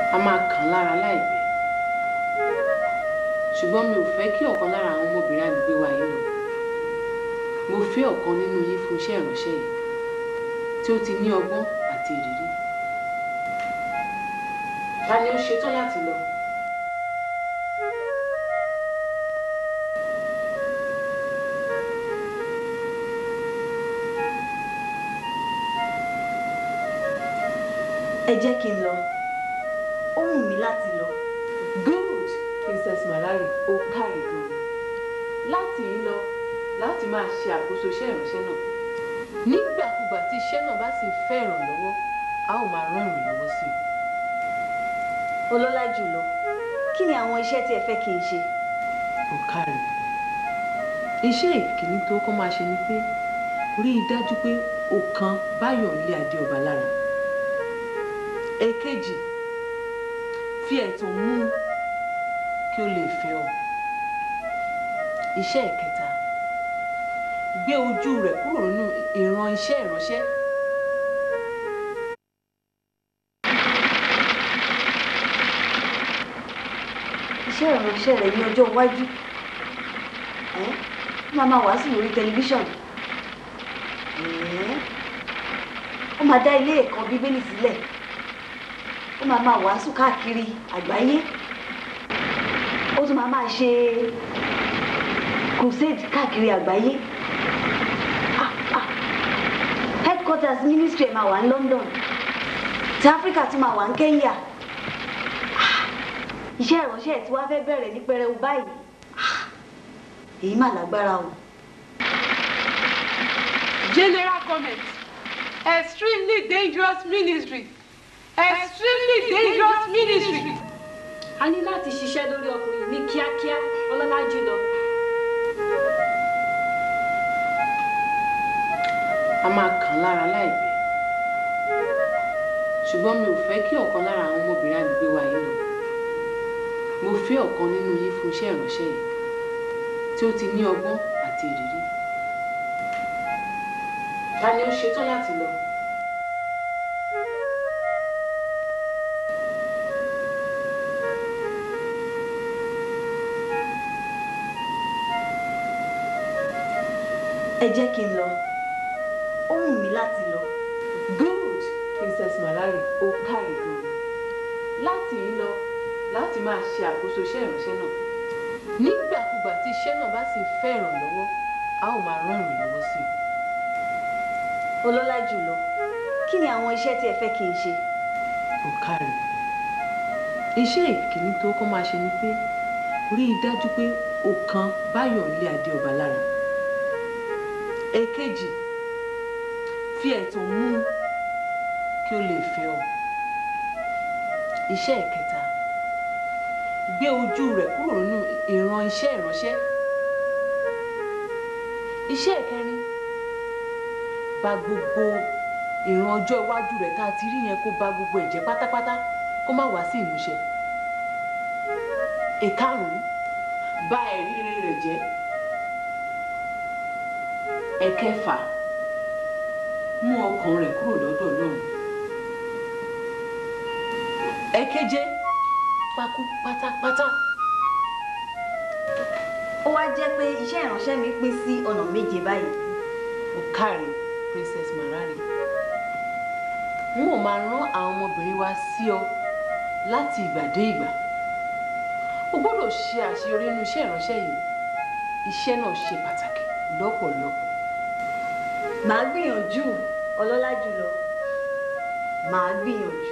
a máa kàn án lára láìpẹ́ ṣùgbọ́n mi ò fẹ́ kí ọ̀kan lára àwọn ọmọbìnrin agbègbè wa yìí lọ mo fẹ́ ọ̀kan nínú yín fún iṣẹ́ ìránṣẹ́ yìí tí ó ti ní ọgbọ́n àti ìrírí ta ni ó ṣetán láti lọ. ẹ jẹ́ kí n lọ ó wù mí láti lọ. good princess malari ó káre gan láti yìí lọ láti máa ṣe àkóso iṣẹ́ ìránṣẹ́ náà nígbàkúgbà tí iṣẹ́ náà bá sì ń fẹ́ ìrànlọ́wọ́ a ó máa rán ìrànlọ́wọ́ sí i. ọlọ́lá jùlọ kí ni àwọn iṣẹ́ tí ẹ fẹ́ kí n ṣe. ó káre iṣẹ́ ìkíní tó kọ́ máa ṣe ni pé rí i dájú pé o kan báyọ̀ ilé adé ọba lára èkejì fi ẹ̀tàn mú un kí o lè fẹ́ ọ iṣẹ́ ìkẹta gbé ojú rẹ̀ kúrò nínú ìran iṣẹ́ ìránṣẹ́ iṣẹ́ ìránṣẹ́ rẹ̀ ní ọjọ́ iwájú ẹ́ ó máa máa wàásù lórí tẹlifíṣàn ẹ́ ó máa dá ilé ẹ̀kọ́ bíbélì sílẹ̀ ó máa máa wàásù káàkiri àgbáyé ó tún máa máa ṣe crusade káàkiri àgbáyé Ah, ah. headquarters ministry ẹ̀ máa wà ní London ti Africa tún máa wà ní Kenya iṣẹ́ ìránṣẹ́ ẹ̀ tí wàá fẹ́ bẹ̀rẹ̀ ní pẹrẹu báyìí Ah, èyí mà lágbára o. General comment. Extremely dangerous ministry. Extremely dangerous ministry. a ní láti ṣiṣẹ́ lórí ọkùnrin ní kíákíá ọlọ́lá jùlọ. a máa kàn án lára láìpẹ́ ṣùgbọ́n mi ò fẹ́ kí ọ̀kan lára àwọn ọmọbìnrin agbègbè wa yìí lọ mo fẹ́ ọ̀kan nínú yín fún iṣẹ́ ìránṣẹ́ yìí tí ó ti ní ọgbọ́n àti ìrírí ta ni ó ṣetán láti lọ. ẹ jẹ́ kí n lọ ó wù mí láti lọ. good princess malari ó káre gan láti yìí lọ láti máa ṣe àkóso iṣẹ́ ìránṣẹ́ náà nígbàkúgbà tí iṣẹ́ náà bá sì ń fẹ́ ìrànlọ́wọ́ a ó máa rán ìrànlọ́wọ́ sí i. ọlọ́lá jùlọ kí ni àwọn iṣẹ́ tí ẹ fẹ́ kí n ṣe. ó káre iṣẹ́ ìkíní tó kọ́ máa ṣe ni pé rí i dájú pé o kan báyọ̀ ilé adé ọba lára èkejì fi ẹ̀tàn mú un kí o lè fẹ́ ọ iṣẹ́ ìkẹta gbé ojú rẹ̀ kúrò nínú ìran iṣẹ́ ìránṣẹ́ iṣẹ́ ìkẹrin bà gbogbo ìran ọjọ́ iwájú rẹ̀ tá a ti rí yẹn kó bà gbogbo ẹ̀jẹ̀ pátápátá kó má wá sí ìmúṣẹ ìkarùn-ún bà ẹ̀rí rere rẹ̀ jẹ́ ẹ̀kẹfà mú ọkàn rẹ̀ kúrò lọ́dọ̀ Ọlọ́run ẹ̀keje pakú pátápátá ó wá jẹ́ pé iṣẹ́ ìránṣẹ́ mi pín sí ọ̀nà méje báyìí. ó káre princess marari n ó máa rán àwọn ọmọbìnrin wa sí ọ láti ìgbà dé ìgbà o gbọ́dọ̀ ṣe àṣeyọrí nínú iṣẹ́ ìránṣẹ́ yìí iṣẹ́ náà ṣe pàtàkì lọ́pọ̀lọpọ̀ màá gbìyànjú ọlọ́lá jùlọ màá gbìyànjú.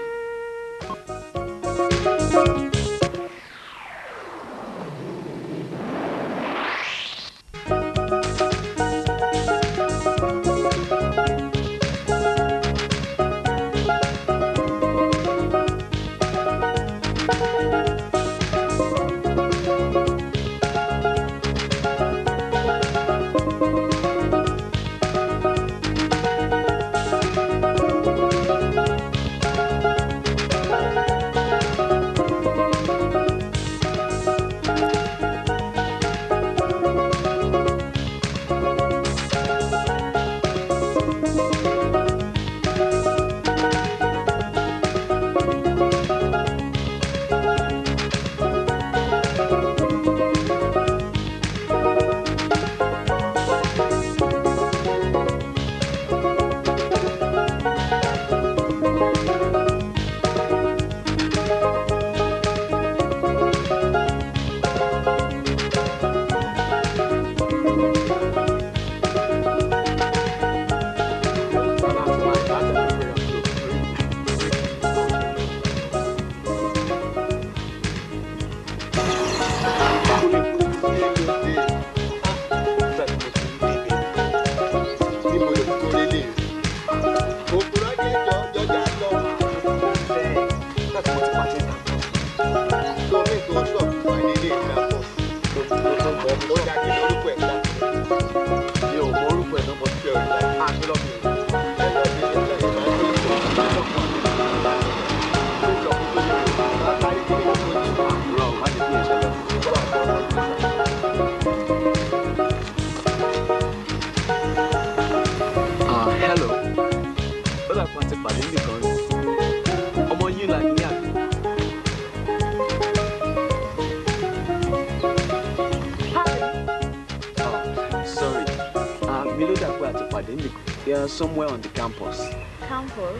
Yeah, somewhere on the campus. Campus.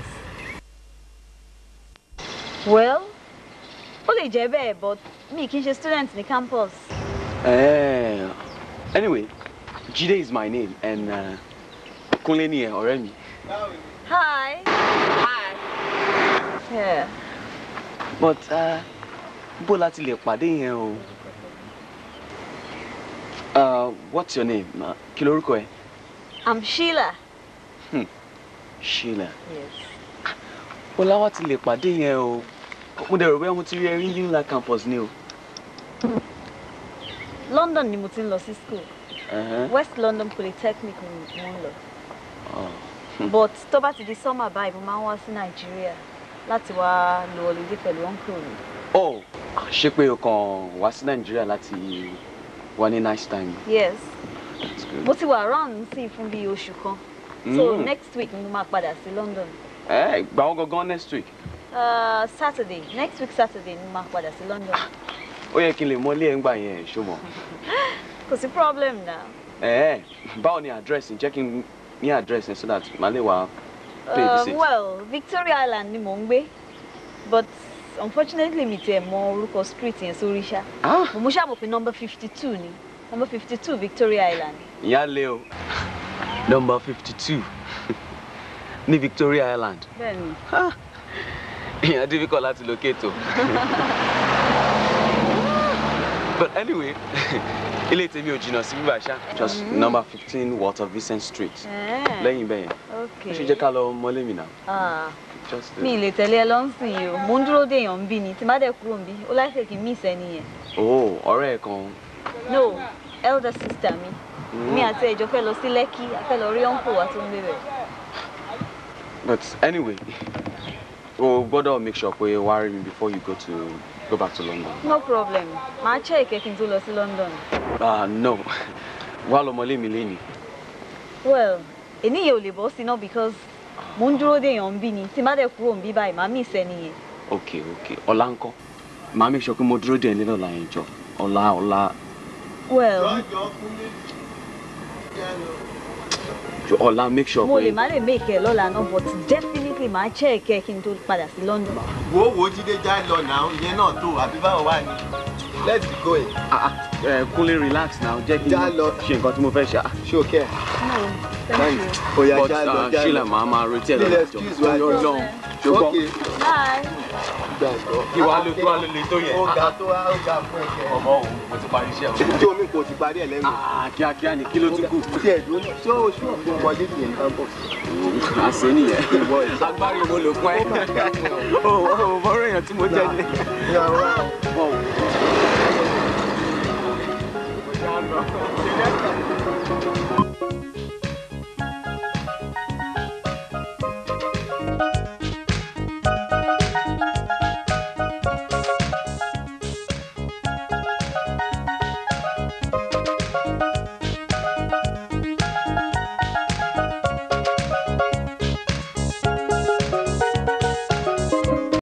Well, ó lè jẹ́ bẹ́ẹ̀ but mi kì í ṣe student ní campus. Eh. Anyway, Jide is my name and uh, Kunle ni ẹ ọ̀rẹ́ mi. Hi. Hi. Yeah. But uh, bó láti lè pàdé yẹn o. Uh, what's your name? Uh, kí lorúkọ ẹ? I'm Sheila. Sheila. Yes. Bó láwa ti lè pàdé yẹn o. Mo dẹ̀ rò bóyá mo ti rí ẹ rí ní Ńlá campus ni o. London ni mo ti ń lọ sí school. Uh-huh. West London Polytechnic ni mo ń lọ. Oh. But tó bá ti di summer báyìí, mo máa ń wá sí Nàìjíríà láti wá lo holiday pẹ̀lú uncle mi. Oh, ṣé pé o kàn wá sí Nàìjíríà láti wá ní nice time? Yes. That's good. Mo ti wà around sí fún bíi oṣù kan. So Mm. next week ni mo máa padà sí London. Ẹ gbà wọ́n gangan next week. Uh, Saturday, next week Saturday ni mo máa padà sí London. Ó yẹ kí n lè mọ́lé ẹ̀ ń gbà yẹn ṣó mọ̀. Kò sí problem now. Ẹ báwo ni address jẹ́ kí n ní address yẹn so that màá lè wá pay Uh, visit. well, Victoria Island ni mò ń gbé. But unfortunately mi tiẹ̀ mọ orúkọ street yẹn sórí ṣá. Ah, Mo mú ṣàmù pé number fifty two ni. Number fifty two Victoria Island. ìyá lé o. Number fifty two ní Victoria Island. Bẹ́ẹ̀ni. Ìyẹn difficult láti locate o. But anyway, ilé tèmi ò jìnnà sí bíbá ṣá. Just number fifteen Walter Vincent Street. Eh, Lẹ́yìn bẹ́yẹn. Okay. Ó ṣe jẹ́ ká lọ mọ́lé mi náà. Ah, Just mi ì lè tẹ̀lé ẹ lọ́nsìn yìí o. Mo ń dúró dé èèyàn ń bí ni. Tí n bá dẹ̀ kúrò ń bí, ó láìpẹ́ kí n miss ẹni yẹn. Oh, ọ̀rẹ́ ẹ̀ kan. No, elder sister mi. Mi àti ẹ̀jọ̀ fẹ́ lọ sí Lẹ́kí, a fẹ́ lọ rí uncle wa tó ń gbé bẹ̀. But anyway, o gbọ́dọ̀ make sure pé wàá rí mi before you go to go back to London. No problem. Màá check ẹ kí n tó lọ sí London. Ah no, wàá lọ mọ́lé mi lénìí. Well, èní yẹn ò lè bọ́ sí náà because mo ń dúró dé èèyàn ń bí ni. Tí n bá dẹ̀ kúrò ń bí báyìí, màá miss ẹni yẹn. Okay, okay. Ọ̀la ńkọ́? Màá make sure pé mo dúró dé ẹ̀ nínú ọ̀la yẹn jọ. Ọ̀la ọ̀la Well, jọ ọ̀la make sure mo lè pé. má lè make ẹ lọ́la náà but definitely màá check ẹ kí n tó padà sí London. wo wo jíde já lọ náà ìyẹn náà tó àbí báwo wà ní. let's be going. Ah, ah, ẹ Kúnlé relax now jẹ́ kí n Já lọ. ṣe nǹkan tí mo fẹ́ ṣe. Ah, ṣé o kẹ́ ẹ̀. No, thank you. oya But já lọ ah, já Sheila lọ. màá máa retí ẹ̀ Please lọ́la jọ. excuse wa. Ọlọ́run ṣùgbọ́n Okay. Bye. gbàgbọ́. kí wàá lè tó wàá lè lè tó yẹn. ó ga tó wá ó ga fún ẹ̀kẹ́. Ọmọ òun mo ti parí iṣẹ́ o. tí omi kò ti parí ẹ̀ lẹ́nu. Ah, kíákíá ni kí ló tún kù. tí ẹ̀ dúró náà ṣé o ṣú ọ̀gbọ́n wọlé nìyẹn ní campus. àṣẹ nìyẹn. agbárí mo lò fún ẹ. o ò bọ́rọ̀ èèyàn tí mo jẹ́ ní. ní àwọn